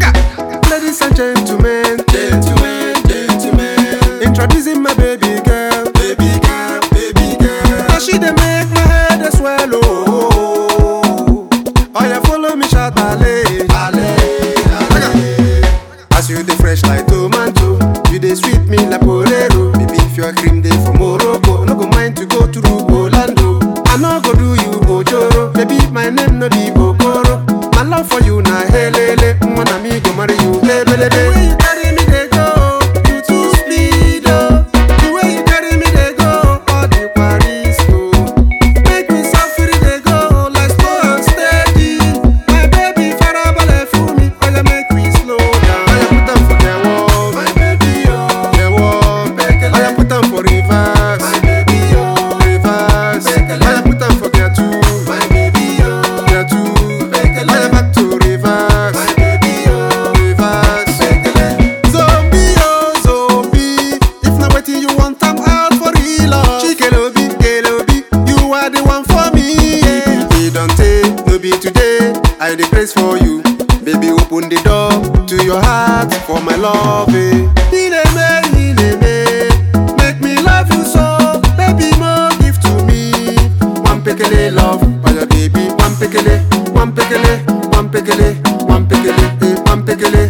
Ladies and gentlemen, gentlemen, gentlemen. Introducing my baby girl, baby girl, baby girl. Now she dey make my head dey swell, oh. Oh, yeah, follow me, shout ballet, ballet, ballet. As you dey fresh like tomato, you dey sweet me like porero. Baby, if your cream dey for Morocco, no go mind to go through Orlando. I no go do you ojoro, baby, my name no be Okoro. My love for you na helele, wanna me go marry you, lebelebe. The way you carry me dey go, you too speed oh. The way you carry me dey go, all the Paris oh. Make me suffer dey go like slow and steady. My baby farabalẹ̀ fún mi, oya make we slow down. Oya put am for the wall, my baby oh. The wall, oya put am for reverse, my baby oh. Reverse, oya put am for gear two, my baby oh. Gear two, oya back to reverse, my baby oh. Reverse, zombie oh zombie, if na wetin you want am out for real oh. Chikelobi, Kelobi, you are the one for me. Yeah. E don tey, no be today, I dey praise for you. Baby, open the door to your heart for my love. Eh. Ineme, ineme, make me love you so. Baby, more give to me. One pekele love for your baby. One pekele, one pekele, one pekele, one pekele, eh, one pekele.